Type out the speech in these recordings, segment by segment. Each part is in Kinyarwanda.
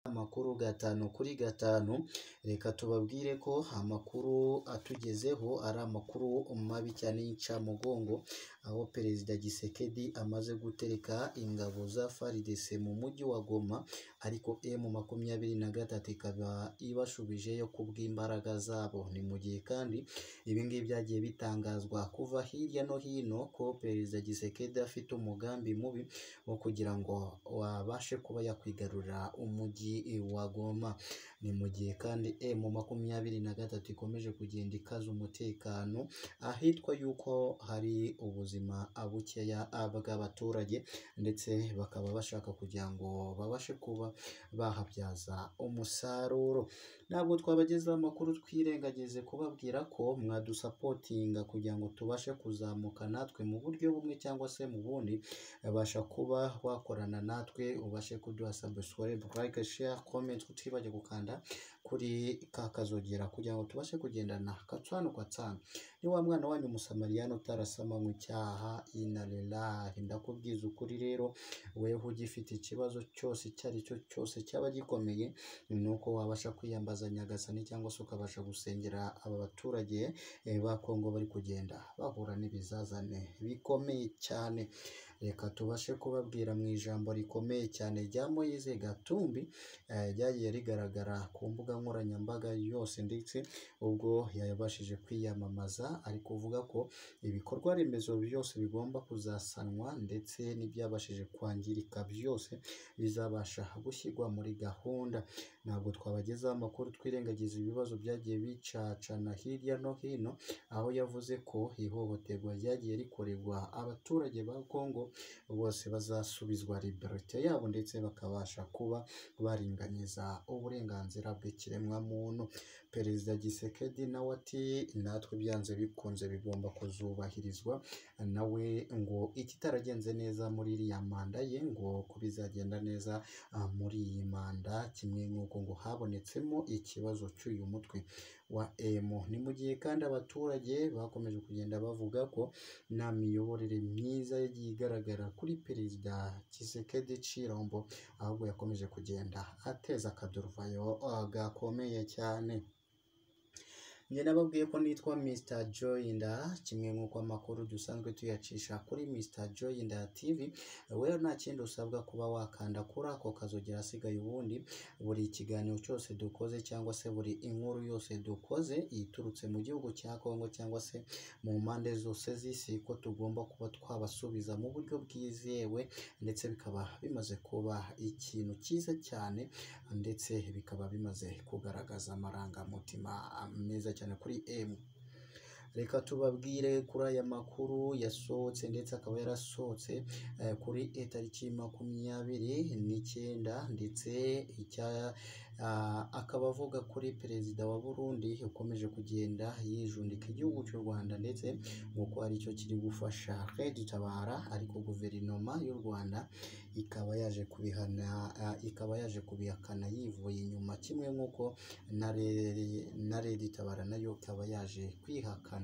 amakuru gatanu kuri gatanu, reka tubabwire ko amakuru atugezeho ari amakuru mabi cyane y'incamugongo, aho Perezida Gisekedi amaze gutereka ingabo za FARDC mu mujyi wa Goma, ariko M makumyabiri na gatatu ikaba ibashubijeyo ku bw'imbaraga zabo. Ni mu gihe kandi ibi ngibi byagiye bitangazwa kuva hirya no hino ko Perezida Gisekedi afite umugambi mubi wo kugira ngo abashe kuba yakwigarurira umujyi wa Goma. Ni mu gihe kandi M makumyabiri na gatatu ikomeje kugenda ikaza umutekano ahitwa yuko hari ubuzima bukeya bw'abaturage ndetse bakaba bashaka kugira ngo babashe kuba bahabyaza umusaruro. Ntabwo twabagezaho amakuru twirengagize kubabwira ko mwadusapotinga kugira ngo tubashe kuzamuka natwe mu buryo bumwe cyangwa se mu bundi, babasha kuba wakorana natwe ubashe kuduha subscribe, like, share, comment, utibagwe gukanda kuri ka kazogera kugira ngo tubashe kugendana gatanu kwa tano. Ni wa mwana wanyu umusamariyani utarasama mu cyaha ina lillahi. Ndakubwiza ukuri rero weho ugifite ikibazo cyose icyo ari cyo cyose cyaba gikomeye, ni uko wabasha kwiyambaza Nyagasani cyangwa se ukabasha gusengera aba baturage eh, ba Kongo bari kugenda bahura n'ibizazane bikomeye cyane. Reka tubashe kubabwira mu ijambo rikomeye cyane rya Moise Gatumbi eh, ryagiye rigaragara ku mbuga nkoranyambaga yose ndetse ubwo yabashije kwiyamamaza ari kuvuga ko ibikorwa remezo byose bigomba kuzasanwa ndetse n'ibyabashije kwangirika byose bizabasha gushyirwa muri gahunda. Ntabwo twabagezaho amakuru twirengagiza ibibazo byagiye bicacana hirya no hino, aho yavuze ko ihohoterwa ryagiye rikorerwa abaturage ba Kongo bose bazasubizwa liberite yabo ndetse bakabasha kuba baringaniza uburenganzira bw'ikiremwamuntu. Perezida Gisekedi nawe ati natwe byanze bikunze bigomba kuzubahirizwa, nawe ngo ikitaragenze neza muri iriya manda ye ngo ko bizagenda neza ah, muri iyi manda, kimwe n'uko ngo habonetsemo ikibazo cy'uyu mutwe wa M. Ni mu gihe kandi abaturage bakomeje kugenda bavuga ko nta miyoborere myiza yagiye igaragara kuri Perezida Tshisekedi Chirombo, ahubwo yakomeje kugenda ateza akaduruvayo ah, gakomeye cyane. Njye nababwiye ko nitwa Mr Joyinda, kimwe nk'uko amakuru dusanzwe tuyacisha kuri Mr Joyinda TV, rero nta kindi usabwa kuba wakanda kuri ako kazogera asigaye ubundi, buri kiganiro cyose dukoze cyangwa se buri inkuru yose dukoze iturutse mu gihugu cya Kongo cyangwa se mu mpande zose z'isi ko tugomba kuba twabasubiza mu buryo bwizewe ndetse bikaba bimaze kuba ikintu cyiza cyane ndetse bikaba bimaze kugaragaza amarangamutima meza cyane kuri M. Reka tubabwire kuri aya makuru yasohotse ndetse akaba yarasohotse eh, kuri itariki makumyabiri n'icyenda ndetse icya ah, akaba avuga kuri perezida wa Burundi ukomeje kugenda yijundika igihugu cy'u Rwanda ndetse nk'uko ari cyo kiri gufasha Red Tabara ariko guverinoma y'u Rwanda ikaba yaje kubihana ah, ikaba yaje kubihakana yivuye inyuma kimwe nk'uko na Re- na Red Tabara nayo ikaba yaje kwihakana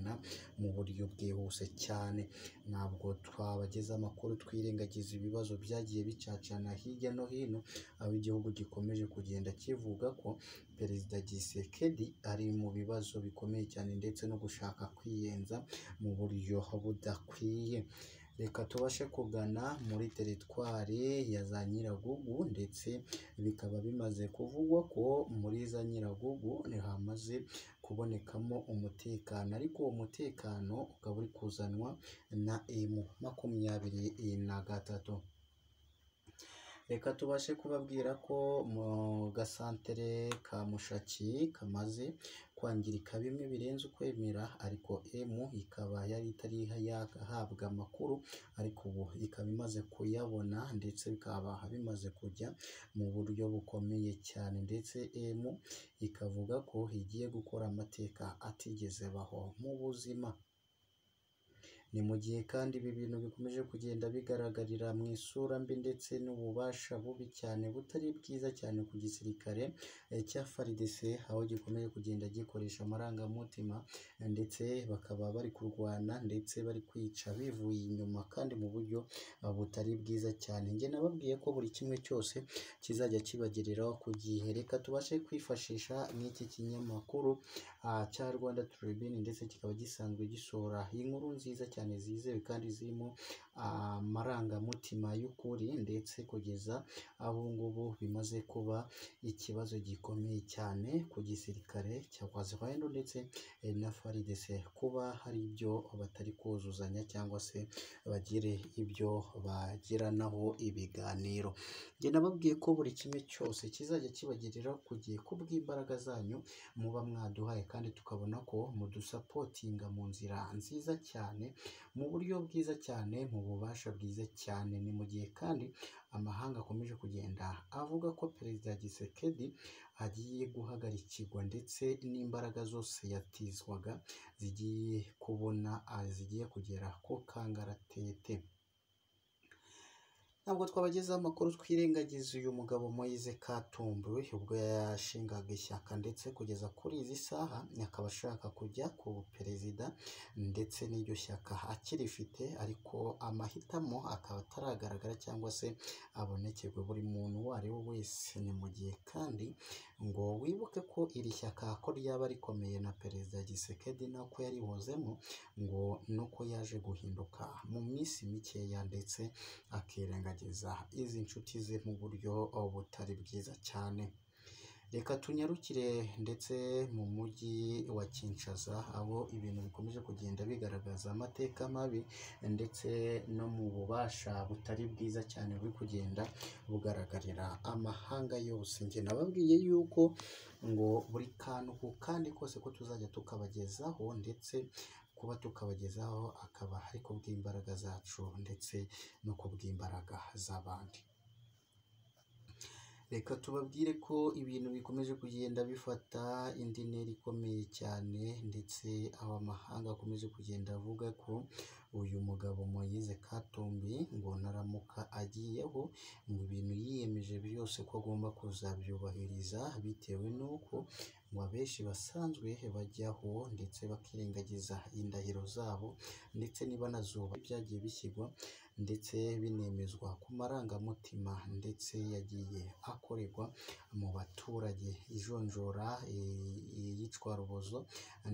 mu buryo bwihuse cyane. Ntabwo twabageza amakuru twirengagiza ibibazo byagiye bicacana hirya no hino, aho igihugu gikomeje kugenda kivuga ko Perezida Gisekedi ari mu bibazo bikomeye cyane ndetse no gushaka kwiyenza mu buryo budakwiye. Reka tubashe kugana muri teritwari ya za Nyiragugu ndetse bikaba bimaze kuvugwa ko muri za Nyiragugu hamaze kubonekamo umutekano ariko uwo mutekano ukaba uri kuzanwa na M makumyabiri na gatatu. Reka tubashe kubabwira ko mu gasantere ka Mushaki kamaze kwangirika bimwe birenze ukwemera ariko M ikaba yari itari yahabwa amakuru ariko ubu ikaba imaze kuyabona ndetse bikaba bimaze kujya mu buryo bukomeye cyane ndetse M ikavuga ko igiye gukora amateka atigeze baho mu buzima. ni mu gihe kandi ibi bintu bikomeje kugenda bigaragarira mu isura mbi ndetse n'ububasha bubi cyane butari bwiza cyane ku gisirikare eh, cya FARDC aho gikomeje kugenda gikoresha amarangamutima eh, ndetse bakaba bari kurwana ndetse bari kwica bivuye inyuma kandi mu buryo eh, butari bwiza cyane njye nababwiye ko buri kimwe cyose kizajya kibagereraho ku gihe reka tubashe kwifashisha nk'iki kinyamakuru ah, cya Rwanda Tribune ndetse kikaba gisanzwe gisohora inkuru nziza cyane zizewe kandi zirimo ah, amarangamutima y'ukuri ndetse kugeza aho ngubu bimaze kuba ikibazo gikomeye cyane ku gisirikare cya Kwazirwendo ndetse eh, na FARDC kuba hari ibyo batari kuzuzanya cyangwa se bagire ibyo bagiranaho ibiganiro njye nababwiye ko buri kimwe cyose kizajya kibagirira ku gihe kubw'imbaraga zanyu muba mwaduhaye kandi tukabona ko mudusapotinga mu nzira nziza cyane mu buryo bwiza cyane mu bubasha bwiza cyane ni mu gihe kandi amahanga akomeje kugenda avuga ko perezida Gisekedi agiye guhagarikirwa ndetse n'imbaraga zose yatizwaga zigiye kubona ah, zigiye kugera ku kangaratete ntabwo twabagezaho amakuru twirengagiza uyu mugabo Moise Katumbi ubwo yashingaga ishyaka ndetse kugeza kuri izi saha akaba ashaka kujya ku perezida ndetse n'iryo shyaka akirifite ariko amahitamo akaba ataragaragara cyangwa se abonekerwe buri muntu uwo ari we wese ni mu gihe kandi ngo wibuke ko iri shyaka ko ryaba rikomeye na perezida Gisekedi n'uko yarihozemo ngo nuko yaje guhinduka mu minsi mikeya ndetse akirengagiza izi nshuti ze mu buryo butari bwiza cyane reka tunyarukire ndetse mu mujyi wa Kinshasa aho ibintu bikomeje kugenda bigaragaza amateka mabi ndetse no mu bubasha butari bwiza cyane buri kugenda bugaragarira amahanga yose njye nababwiye yuko ngo buri kantu ku kandi kose ko tuzajya tukabagezaho ndetse kuba tukabagezaho akaba ari ku bw'imbaraga zacu ndetse no ku bw'imbaraga z'abandi reka tubabwire ko ibintu bikomeje kugenda bifata indi ntera ikomeye cyane ndetse aho amahanga akomeje kugenda avuga ko uyu mugabo Moise Katumbi ngo naramuka agiyeho mu bintu yiyemeje byose ko agomba kuzabyubahiriza bitewe n'uko ngo abenshi basanzwe bajyaho ndetse bakirengagiza indahiro zabo ndetse nibanazuba byagiye bishyirwa ndetse binemezwa ku marangamutima ndetse yagiye akorerwa mu baturage ijonjora i- iyicwarubozo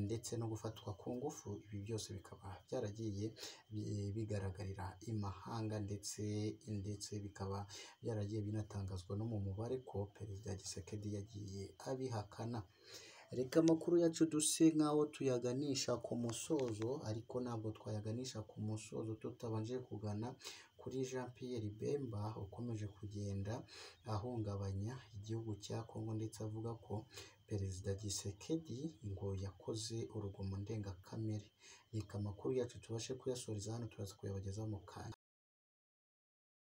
ndetse no gufatwa ku ngufu ibi byose bikaba byaragiye bi- bigaragarira imahanga ndetse ndetse bikaba byaragiye binatangazwa no mu mubare ko perezida Gisekedi yagiye abihakana reka amakuru yacu duse nk'aho tuyaganisha ku musozo ariko ntabwo twayaganisha ku musozo tutabanje kugana kuri Jean Pierre Bemba ukomeje kugenda ahungabanya igihugu cya Congo ndetse avuga ko perezida Gisekedi ngo yakoze urugomo ndengakamere reka amakuru yacu tubashe kuyasoreza hano turaza kuyabagezaho mu kanya